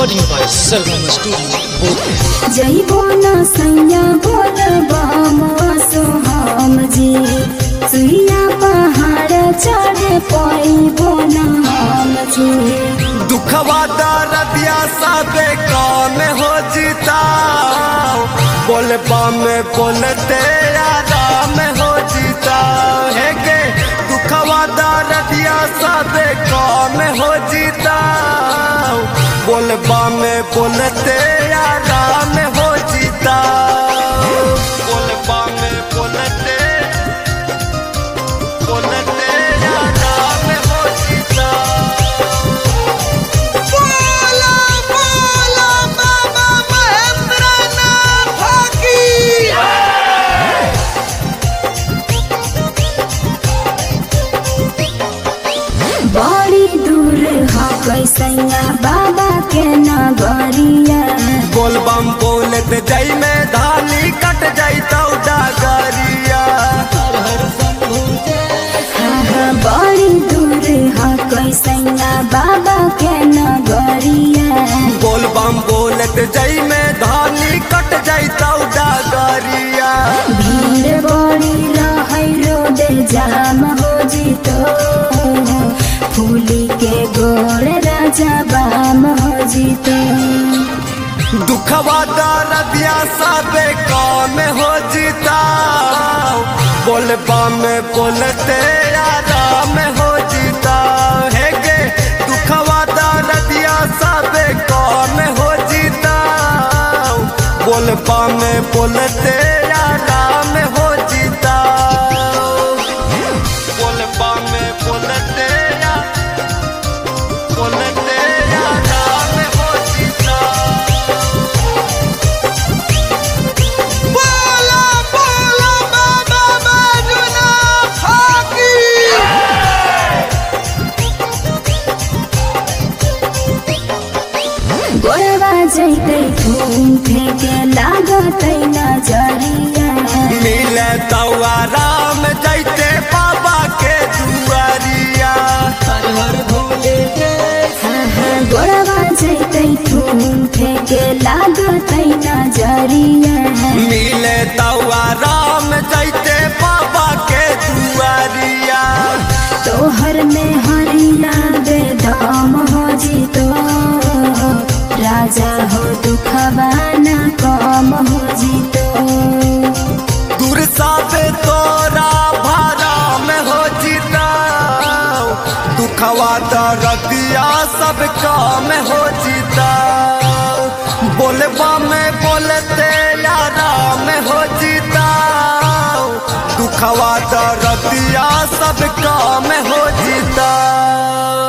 Recording by Sarvam Studio, Bodh. जइबो न सैया बोल बम सोहम जी सुइया पहाड़ चढ़ पैबो न हम जी दुखवा दरदिया सबे काम हो जीता बोल बम बोलते आराम हो जीता है गे दुखवा दरदिया सबे काम हो जीता बोल बम बोलते आराम हो जीता बोल बम बोलते बोलते आराम हो जीता बोला बोला बाबा महेंद्रनाथ की बड़ी दूर ह कैसैया बाबा के नगरिया बोलबम बोलत जई में धाली कट जाई तो डगरिया हाँ, बड़ी दूर ह कैसैया बाबा के नगरिया बोलबम बोलत जई में धाली कट जाई तो डगरिया भीड़ बड़ी रहै रोड जाम हो जितो फूली के गोड़ राजा बाम हो जितो दुखवा दरदिया सबे काम हो जीता बोलबम बोलते आराम हो जीता है गे दुखवा दरदिया सबे काम हो जीता बोलबम बोलते आराम हो जीता बोलबम बोलते बोलते आराम हो जीता बोला बोला बाबा बाजुना फाकी गोड़वा जैते घूम फेंके लागतै नजरिया मिले तौआ राम जैते बाबा के दुआरिया हाँ, हाँ, गोड़वा जैते घूम फेंके लागतै नजरिया मिले तौआ राम जैते बाबा के दुआरिया तोहर में हरिया बेदम हो जितो राजा हो दुखवा न कम हो जितो दूर साबे तोरा भारा में हो जीता दुखवा दरदिया सब काम हो जीता बोलबा में बोलते यारा में हो जीता दुखवा दरदिया सब काम हो जीता